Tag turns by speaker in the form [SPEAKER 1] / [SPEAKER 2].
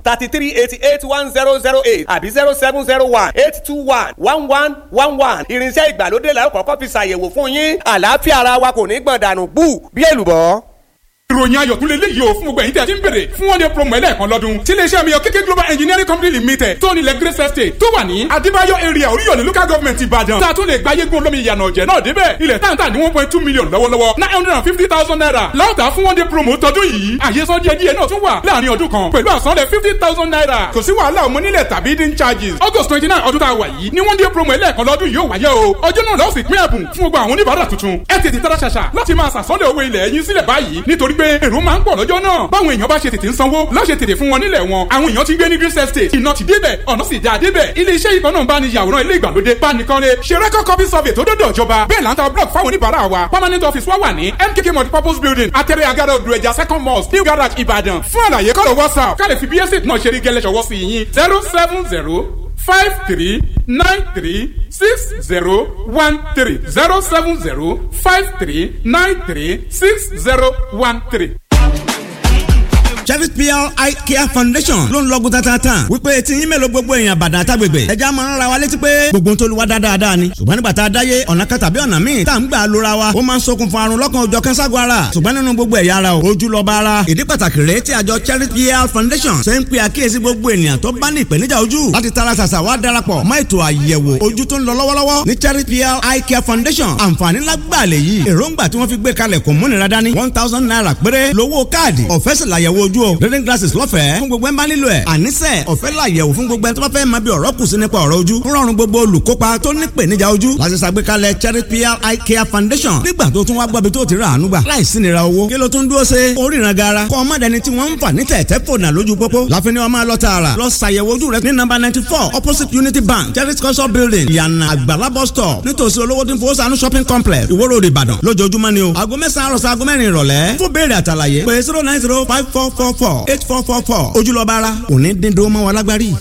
[SPEAKER 1] thirty three eighty eight one zero zero eight àbí zero seven zero one eight two one one one one one irinṣẹ́ ìgbàlódé la ó kọ́kọ́ fi ṣàyẹ̀wò fún yín àlàáfíà ara wa kò ní gbọ̀n dànù bú bí èlùbọ́
[SPEAKER 2] ìròyìn ayọ̀ tún lè léyìí o fún gbogbo ẹ̀yin tí a ti ń bèrè fún one day promo ẹlẹ́ẹ̀kan lọ́dún tí iléeṣẹ́ mi yọ kéké global engineering company limited tó nílẹ̀ grace estate tó wà ní adébáyọ̀ area oríyọ̀lẹ̀ local government ìbàdàn tá a tún lè gba yégun olómi ìyànà ọ̀jẹ̀ náà débẹ̀ ilẹ̀ táǹtà ní one point two million lọ́wọ́lọ́wọ́ nine hundred and fifty thousand naira láwùtà fún one day promo tọdún yìí àyè sọ díẹ̀ díẹ̀ náà tún wà láàrin ọdún kan pẹ̀lú àsanlẹ̀ fifty thousand naira kò sí wàhálà ọmọ nílẹ̀ tàbí dín charges august twenty nine ọdún tá a wà yìí ní one day promo ẹlẹ́ẹ̀kan lọ́dún yìí ó wáyé o ọjọ́ náà lọ́ọ̀sì pín ẹ̀bùn fún gbogbo àwọn oníbàárà tuntun ẹ tètè tara ṣàṣà láti máa sàsọ́lẹ̀ owó ilẹ̀ yín sílẹ̀ báyìí nítorí pé èrò máa ń pọ̀ lọ́jọ́ náà báwọn èèyàn bá ṣe tètè ń sanwó lọ́ọ́ ṣe tètè fún wọn nílẹ̀ wọn àwọn èèyàn ti ń gbé ní green estate iná ti débẹ̀ ọ̀nà sì dáa débẹ̀ ilé iṣẹ́ ìkan náà bá ní yàwòrán ilé ìgbàlódé bánikanlé ṣe record copy survey tó dọ́dọ̀ ìjọba bẹ́ẹ̀ là ń ta block fáwọn oníbàárà wa permanent office wa wà ní mkk multipurpose building atẹ́rẹ́ agada odò ẹja second mosque new garage ìbàdàn fún àlàyé kọ́lọ̀ whatsapp ká lè fi bí estate náà ṣe rí gẹ́lẹ́ ṣọwọ́ sí yín zero seven zero five three nine three six zero one three zero seven zero five three nine three six zero one three
[SPEAKER 3] Cherry PR Eye Care Foundation ló ń lọ́gùn tatatan wípé tí yín mélòó gbogbo èèyàn bàdàn àtàgbègbè ẹja máa ń ra wa létí pé gbogbo ń tó lu wa dáadáa ni ṣùgbọ́n nígbà tá a dáyé ọ̀nà kan tàbí ọ̀nà míì tá à ń gbà lóra wa ó máa ń ṣokùnfà àrùn lọ́kàn òjọ̀ kẹ́sàgọ́ ara ṣùgbọ́n nínú gbogbo ẹ̀yà ara o ojú lọ́ba ara ìdí pàtàkì rèé tí àjọ Cherry PR Foundation ṣe ń pe àkíyèsí gbogbo ènìyàn tó bá ní ìpèníjà ojú láti tara ṣàṣà wá darapọ̀ mọ́ ètò àyẹ̀wò ojú tó ń lọ lọ́wọ́lọ́wọ́ ní Cherry PR Eye Care Foundation àǹfààní lágbàlẹ̀ yìí èròǹgbà tí wọ́n fi gbé kalẹ̀ kò múnira dání one thousand naira péré lówó káàdì ọ̀fẹ́ sì làyẹ̀wò ojú o reading glasses lọ́fẹ̀ẹ́ fún gbogbo ẹ̀ ń bá nílò ẹ̀ àníṣe ọ̀fẹ́ làyẹ̀wò fún gbogbo ẹ̀ tó bá fẹ́ máa bí ọ̀rọ̀ kù sí nípa ọ̀rọ̀ ojú rọrùn gbogbo olùkópa tó ní ìpèníjà ojú láti ṣàgbékalẹ̀ Cherry PR Eye Care Foundation nígbà tó tún wá gbọ́bi tó ti rà àánú gbà láìsí nira owó kí ló tún dúró ṣe oríran gara kọ́ ọmọdéni tí wọ́n ń fà ní tẹ̀tẹ̀ fònà lójú pópó láfi ni wọ́n máa lọ tààrà lọ ṣàyẹ̀wò ojú rẹ ní nọ́mbà ninety four opposite Unity Bank Cherry culture building ìyànà àgbàlá bus stop nítòsí olówó tí ń fowó sànú shopping complex Ìwó Road Ìbàdàn lójoojúmọ́ ni o aago mẹ́sàn-án àròsọ aago mẹ́rin ìrọ̀lẹ́ fún béèrè àtàlàyé pé zero nine zero five four four four eight four four four ojúlọ́ba ara kò ní dín dúró mọ́ wa lágbárí.